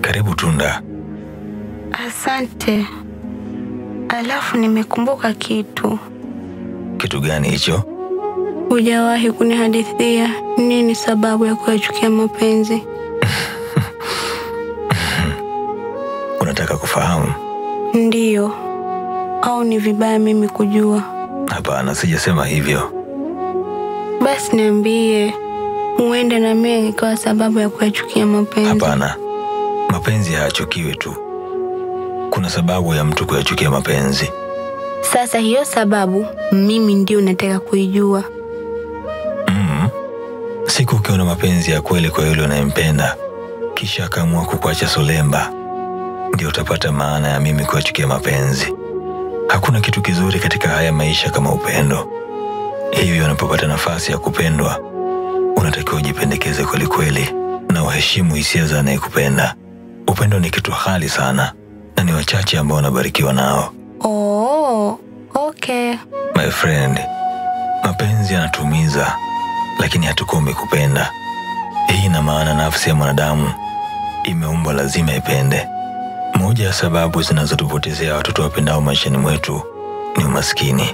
Karibu Tunda. Asante. Alafu nimekumbuka kitu. Kitu gani hicho? Hujawahi kunihadithia nini sababu ya kuyachukia mapenzi? Unataka kufahamu? Ndiyo. Au ni vibaya mimi kujua? Hapana, sijasema hivyo. Basi niambie, huenda na mimi ikawa sababu ya kuyachukia mapenzi. Hapana, mapenzi hayachukiwi tu. Kuna sababu ya mtu kuyachukia mapenzi. Sasa hiyo sababu mimi ndio nataka kuijua. Mm. Siku ukiona mapenzi ya kweli kwa yule unayempenda, kisha akaamua kukuacha solemba, ndio utapata maana ya mimi kuyachukia mapenzi. Hakuna kitu kizuri katika haya maisha kama upendo. Hivyo unapopata nafasi ya kupendwa, unatakiwa ujipendekeze kweli kweli na uheshimu hisia za anayekupenda. Upendo ni kitu ghali sana na ni wachache ambao wanabarikiwa nao. Oh, okay. My friend, mapenzi yanatumiza, lakini hatukomi kupenda. Hii ina maana nafsi ya mwanadamu imeumbwa lazima ipende. Moja ya sababu zinazotupotezea watoto wapendao maishani mwetu ni umaskini.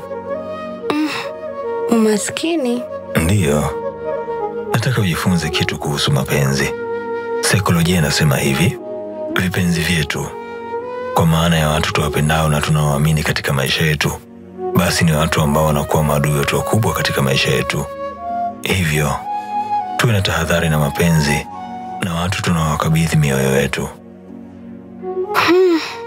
Umaskini? Ndiyo, nataka ujifunze kitu kuhusu mapenzi. Saikolojia inasema hivi: vipenzi vyetu, kwa maana ya watu tuwapendao na tunaoamini katika maisha yetu, basi ni watu ambao wanakuwa maadui wetu wakubwa katika maisha yetu. Hivyo tuwe na tahadhari na mapenzi na watu tunaowakabidhi mioyo yetu.